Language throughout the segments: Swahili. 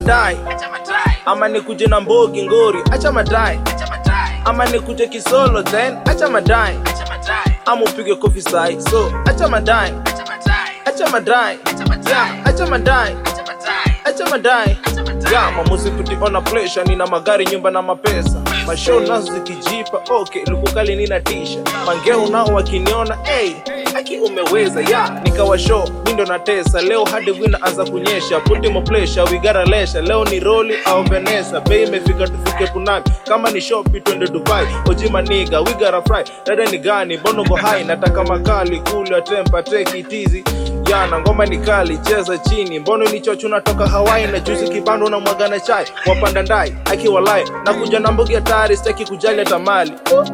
dai ama nikuje na mbogi ngori acha madai ama nikuje kisolo then acha madai ama upige kofi sai so acha madai acha madai yeah, acha madai acha madai ya mamuzi kutiona pressure nina magari nyumba na mapesa mashow nazo zikijipa okay lukukali nina tisha mangeo nao wakiniona hey, aki umeweza ya nikawa show mi ndo natesa leo hadi wina anza kunyesha puti mo pressure wigara lesha leo ni roli au venesa bei imefika tufike punami kama ni shopi twende dubai ojima niga wigara fry dada ni gani bonongo hai nataka makali kula tempa teki tizi yana ngoma ni kali cheza chini mbono ni chochu natoka hawai na juzi kibando na mwagana chai wapanda ndai akiwalai na kuja na mbogi hatari sitaki kujali hata mali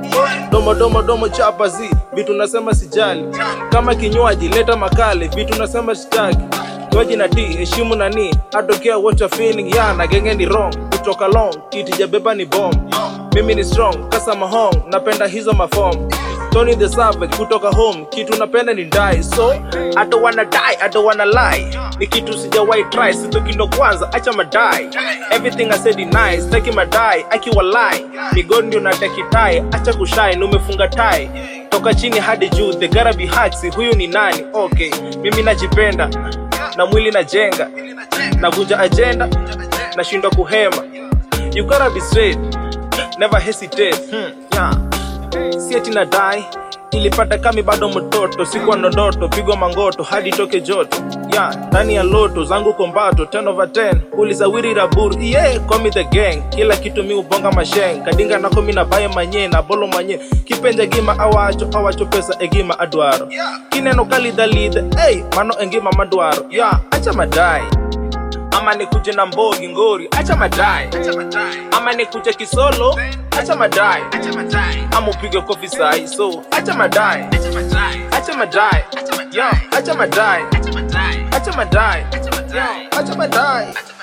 domo domo domo chapa zi vitu nasema sijali kama kinywaji leta makali vitu nasema sitaki Kinywaji na tea heshimu nani atokea what you're feeling yana genge ni wrong kutoka long kiti jabeba ni bomb mimi ni strong kasa mahong napenda hizo mafom Tony the Savage kutoka home, kitu napenda ni die so I don't wanna die, I don't wanna lie. Ni kitu sijawahi try, sitoki ndo kwanza, acha madai. Everything I said is nice, taki madai, akiwa lie. Migoni ndio nataki tai, acha kushine, umefunga tai. Toka chini hadi juu, the gotta be hacks, huyu ni nani? Okay, mimi najipenda na mwili najenga, navunja agenda, nashindwa kuhema. You gotta be straight, never hesitate. Hmm, yeah si ati na dai ilipata kami bado mtoto sikuwa ndodoto pigwa mangoto hadi toke joto ya ndani ya loto zangu kombato 10 over 10 ulisawiri rabur yeah, call me the gang kila kitu mi ubonga masheng kadinga nako mi nabaye manye na bolo manye kipenja gima awacho awacho pesa egima adwaro kineno kalidhalidhe hey, mano engima madwaro ya acha madai ama nikuje na mbogi ngori acha madai ama nikuje kisolo acha madai ama upige kofi sai so acha madai acha madai yo acha madai acha madai yo acha madai